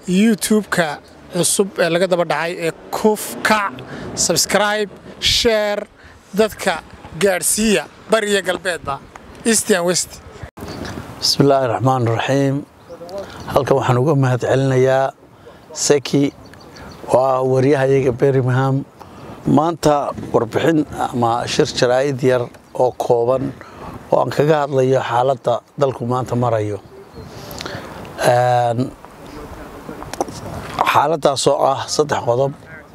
youtube-ka cusub ee laga daba dhacay ee kuf kac sabscribe sheer dadka gaadhsiiya bariya galbeedba eastern west bismillaahi raxmaan raxiim halkan waxaan uga mahad celinayaa seki oo ah waryahayaga bermingham maanta warbixin ama shir jaraa'id yar oo kooban oo aan kaga hadlayo xaaladda dalku maanta marayo xaaladdaas oo ah saddex qodob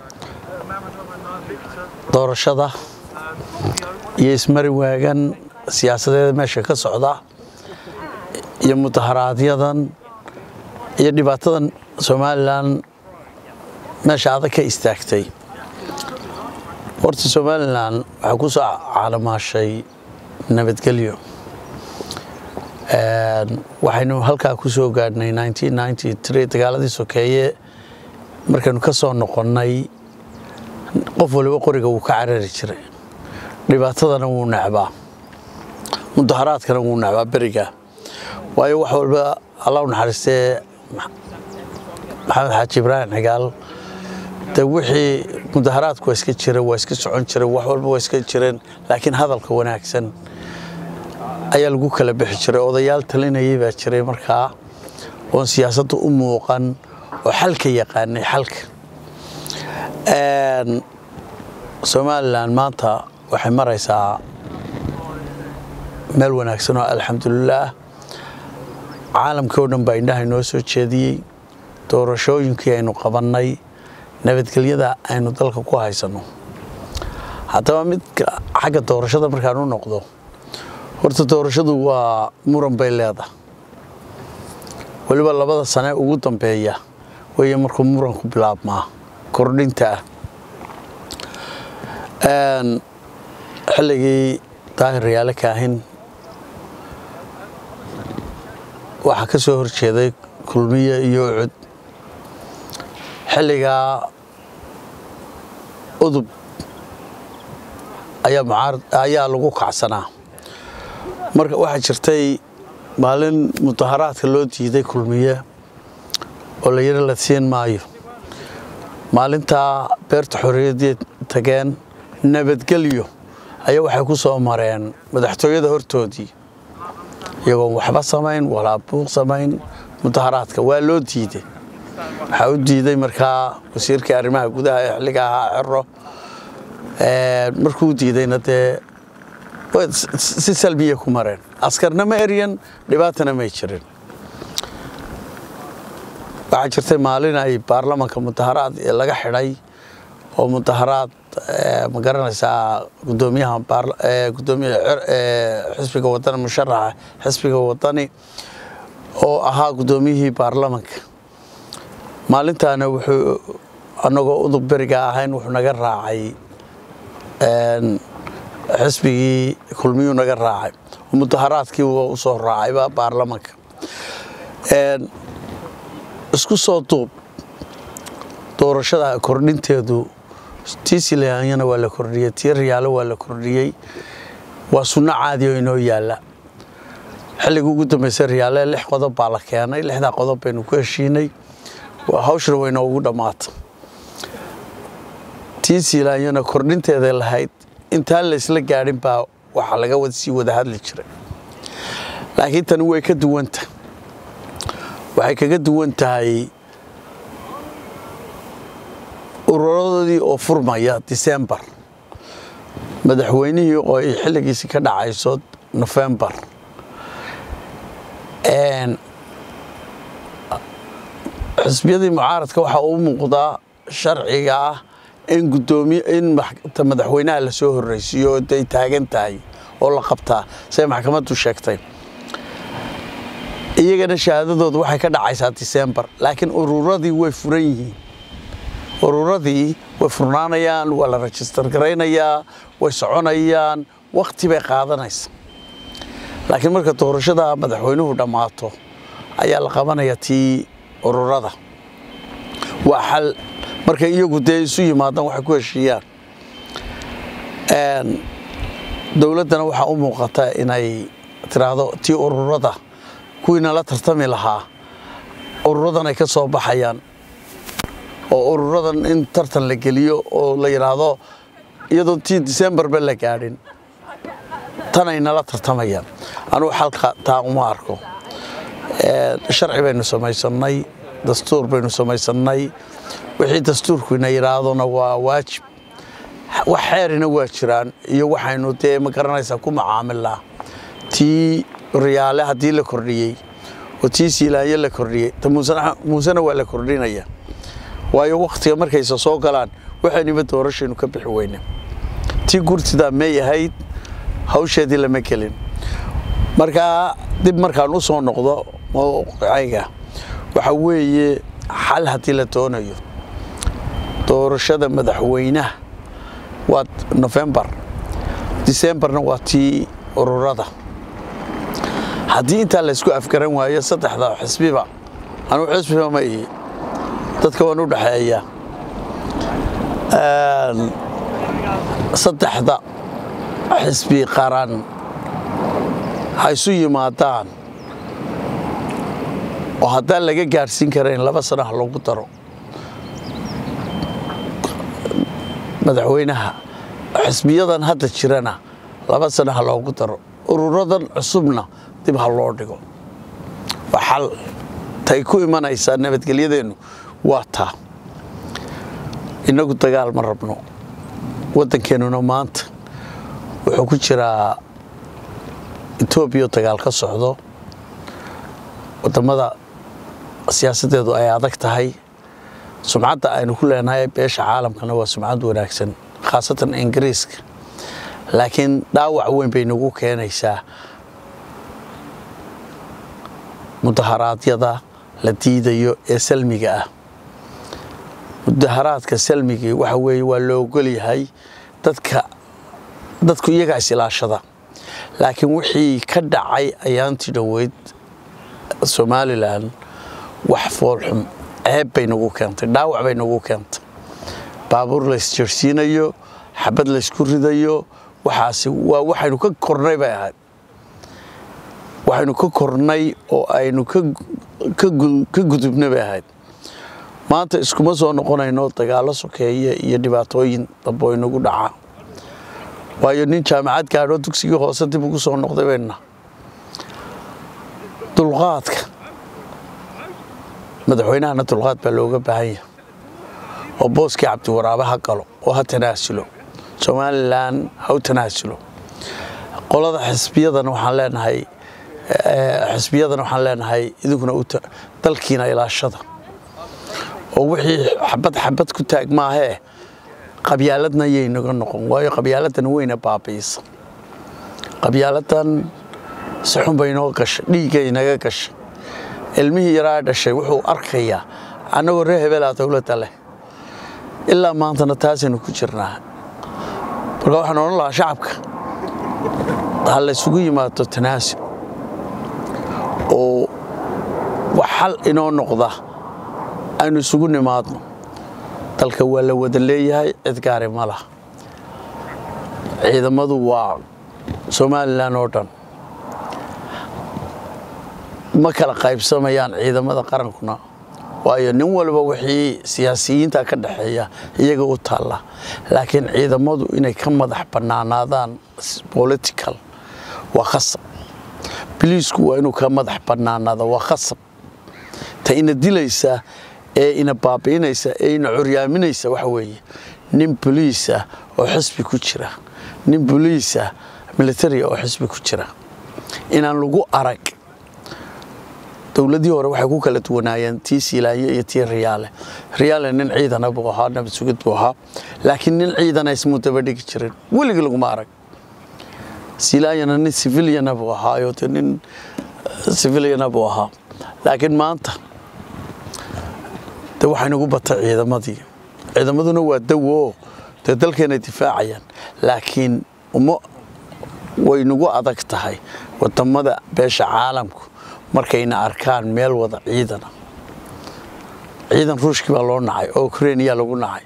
doorashada iyo ismari waagan siyaasadeeda meesha ka socda iyo mudaharaaadyadan iyo dhibaatadan somalilan meesha adag ka istaagtay horta somalilan waxaa ku soo caalamaashay nabadgelyo waxaynu halkaa ku soo gaadhnay dagaaladii sokeeye markaynu ka soo noqonnay qof waliba qoriga wuu ka carari jiray dhibaatadana wuu necbaa mudaharaadkana wuu necbaa beriga waayo wax walba allah u naxariistee maxamed xaaji ibraahim xigaal de wixii mudaharaadku waa iska jira waa iska socon jira wax walba waa iska jireen laakiin hadalka wanaagsan ayaa lagu kala bixi jiray odayaal talinayay baa jiray markaa oon siyaasadda u muuqan oo xalka yaqaanay xalka somalilan maanta waxay maraysaa meel wanaagsan oo alxamdulilaah caalamkii oo dhan baa indhaha inoo soo jeediyey doorashooyinkii aynu qabannay nabadgelyada aynu dalka ku haysanno haddaba midka xagga doorashada markaan u noqdo horta doorashadu waa muran bay leedahay weliba labada sane ugu dambeeya weeye markuu muranku bilaabmaa kordhinta ah xilligii daahir yaale kaahin waxaa ka soo horjeeday kulmiye iyo ucud xilligaa udub ayaa lagu kacsanaa marka waxaa jirtay maalin mudaharaadka loo diiday kulmiye oo la yidhi la siin maayo maalintaa beerta xorriyadeed tageen nabadgelyo ayaa waxay ku soo mareen madaxtooyada hortoodii iyagoon waxba samayn walaa buuq samayn mudaharaadka waa loo diiday waxaa u diiday markaa wasiirkii arrimaha gudaha ee xilliga ahaa cero markuu diidayna dee si salbiya ku mareen askarna ma eryan dhibaatana may jirin waxaa jirtay maalin ay baarlamanka mudaharaad laga xidhay oo mudaharaad ma garanaysaa gudoomiyaha gudoomiya xisbiga wadani musharaxa xisbiga wadani oo ahaa gudoomiyihii baarlamanka maalintaana wuxuu annagoo udub beriga ahayn wuxuu naga raacay xisbigii kulmiyuu naga raacay mudaharaadkii u soo raacayba baarlamanka isku soo duub doorashada kordhinteedu tii silaanyana waa la kordhiyey tii riyaalo waa la kordhiyey waa sunno caadi oo inoo yaalla xilligii ugu dambeysay riyaale lix qodob baa la keenay lixdaa qodob baynu ku heshiinay hawshana way noogu dhammaata tii silaanyana kordhinteeday lahayd intaan laysla gaadhin baa waxaa laga sii wada hadli jiray laakiin tani way ka duwanta waxay kaga duwan tahay ururadoodii oo furmaya disembar madaxweynihii oo ay xilligiisi ka dhacayso nofembar xisbiyadii mucaaradka waxaa uu muuqdaa sharciga ah in gudoomiye in madaxweynaha la soo horreysiiyo oo day taagan tahay oo la qabtaa siday maxkamaddu sheegtay iyagana shahaadadooda waxay ka dhacaysaa disembar laakiin ururadii way furan yihiin ururadii way furnaanayaan waa la rajistar garaynayaa way soconayaan wakhti bay qaadanaysa laakiin marka doorashada madaxweynuhu dhammaato ayaa la qabanaya tii ururada waa xal markay iyagu dee isu yimaadaan waxay ku heshiiyaan dowladdana waxaa u muuqata inay tiraahdo tii ururada kuwiina la tartami lahaa ururadan ay ka soo baxayaan oo ururadan in tartan la geliyo oo la yidhaahdo iyadoo tii disembarba la gaadhin tan ay nala tartamayaan anugu xalka taa uma arko sharci baynu samaysannay dastuur baynu samaysannay wixii dastuurkuina yidhaahdona waa waajib wax xeerina waa jiraan iyo waxaynu dee ma garanaysaa ku macaamilnaa tii riyaale haddii la kordhiyey oo tii siilaanyo la kordhiyey muusena waa la kordhinaya waayo wakhtiga markaysa soo galaan waxayniba doorashaynu ka bixi weyne tii gurtidaa may ahayd hawsheedii lama gelin markaa dib markaan u soo noqdo mowqicayga waxaa weeye xal haddii la doonayo doorashada madaxweynaha waa nofembar disembarna waa tii ururada haddii intaa laysku afgaran waayo saddexda xisbiba anugu xisbiba ma ihi dadka waan u dhexeeya saddexda xisbi qaran ha isu yimaadaan oo haddaan laga gaadhsiin karayn laba sana ha loogu daro madaxweynaha xisbiyadan hadda jirana laba sana ha loogu daro ururadan cusubna dib ha loo dhigo waa xal tay ku imanaysaa nabadgelyadeennu waa taa innagu dagaal ma rabno waddankeennuna maanta wuxuu ku jiraa etoobiya dagaal ka socdo waddammada siyaasaddeedu ay adag tahay sumcadda aynu ku leenahay beesha caalamkana waa sumcad wanaagsan khaasatan ingiriiska laakiin dhaawac weyn bay nagu keenaysaa mudaharaadyada la diidayo ee salmiga ah mudaharaadka salmigii waxa weeye waa loo ogol yahay dadka dadku iyagaa isilaashada laakiin wixii ka dhacay ayaantii dhoweyd somalilan wax foolxum ceeb bay nagu keentay dhaawac bay nagu keentay baabuur laysjarsiinayo xabad laysku ridayo waxaasi waa waxaynu ka kornay bay ahayd waxaynu ka kornay oo aynu ka gudubna bay ahayd maanta iskuma soo noqonayno dagaallo sokeeye iyo dhibaatooyin dambe oo inagu dhaca waayo nin jaamacad gaadhoo dugsigii hoose dib ugu soo noqday bayna dulqaadka madaxweynahana dulqaad baa looga baahan yahay oo booskii cabdiwaraabe ha galo oo ha tanaasulo somalilan ha u tanaasulo qolada xisbiyadana waxaan leenahay xisbiyadana waxaan leenahay idinkuna dalkiina ilaashada oo wixii xabad xabad ku taag maahee qabyaaladna yay naga noqon waayo qabyaaladan weyna baabiisa qabyaaladan si xun bay inoo gashay dhiiggay naga gashay ilmihii yaraa dhashay wuxuu arkayaa annagoo reer hebelaa dowladda leh ilaa maantana taasaynu ku jirnaa marka waxaan odhan lahaa shacabka ha laysugu yimaado tanaasul oo wax xal inoo noqda aynu isugu nimaadno dalka waa la wada leeyahay cid gaari ma laha ciidamadu waa somalilan oo dhan ma kala qaybsamayaan ciidamada qarankuna waayo nin walba wixii siyaasiyiinta ka dhexeeya iyaga u taalla laakiin ciidamadu inay ka madax bannaanaadaan political waa khasab biliisku waa inuu ka madax bannaanaado waa khasab ta ina dilaysa ee ina baabi'inaysa ee ina curyaaminaysa waxa weeye nin boliisa oo xisbi ku jira nin boliisa militaria oo xisbi ku jira inaan lagu arag dowladii hore waxay ku kala duwanaayeen tii siilaanye iyo tii riyaale riyaale nin ciidana buu ahaa nabad sugid buu ahaa laakiin nin ciidana ismuu daba dhigi jirin weligii laguma arag siilaanyana nin civiliana buu ahaayo de nin civiliana buu ahaa laakiin maanta de waxay nagu bata ciidamadii ciidamaduna waa dawo dee dalkeenay difaacayaan laakiin uma way nagu adag tahay wadamada beesha caalamku markayna arkaan meel wada ciidana ciidan ruushkii baa loo nacay oo ukrainiya lagu nacay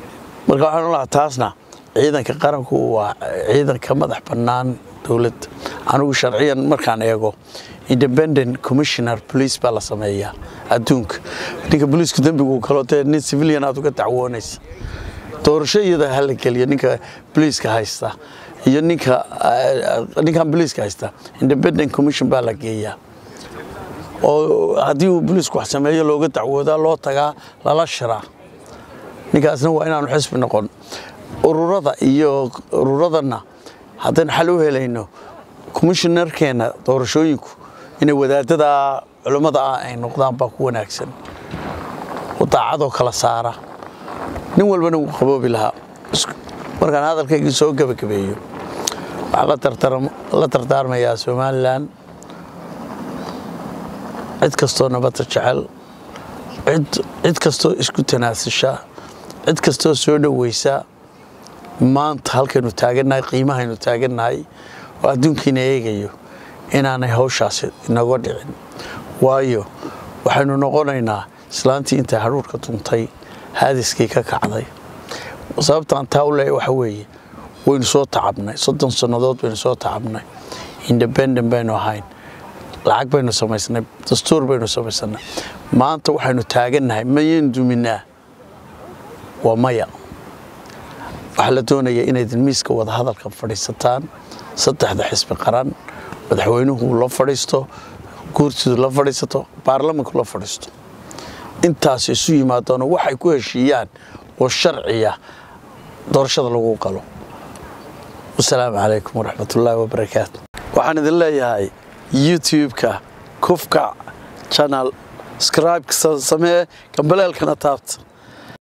marka waxaan lahaa taasna ciidanka qaranku waa ciidan ka madax bannaan dowladda anigu sharciyan markaan eego independent commissioner police baa la sameeyaa adduunka ninka booliisku dembigu galo dee nin civilian aad uga dacwoonaysa doorasho iyada ha la geliyo ninka booliiska haysta iyo ninka ninkan booliiska haysta independent commission baa la geeyaa oo haddii uu booliisku wax sameeyo looga dacwoodaa loo tagaa lala shiraa ninkaasna waa inaanu xisbi noqon ururada iyo ururadana haddaynu xal u helayno commissionarkeena doorashooyinku inay wadaadada culummada ah ay noqdaan baa ku wanaagsan oo daacadoo kala saara nin walbana wuu qaboobi lahaa markaan hadalkaygii soo gebagabeeyo waxaan la dardaarmayaa somalilan cid kastoo nabadda jecel cid kastoo isku tanaasisha cid kastoo soo dhoweysa maanta halkaynu taagannahay qiimahaynu taagannahay oo adduunkiina eegayo inaanay hawshaasi inaga dhicin waayo waxaynu noqonaynaa islaantii intay hadhuurka tuntay haadiskii ka kacday sababtaan taa u leeya waxa weeye waynu soo tacabnay soddon sannadood baynu soo tacabnay independent baynu ahayn lacag baynu samaysnay dastuur baynu samaysannay maanta waxaynu taagannahay mayaynu duminaa waa maya waxaa la doonayaa inayd miiska wadahadalka fadhiisataan saddexda xisbi qaran madaxweynuhu la fadhiisto guurtidu la fadhiisato baarlamanku la fadhiisto intaas isu yimaadaano waxay ku heshiiyaan oo sharciya doorashada lagu qalo wasalaamu calaykum waraxmatullaahi wabarakaatu waxaan idin leeyahay youtube-ka kufka channel scribe samee gambaleelkana taabta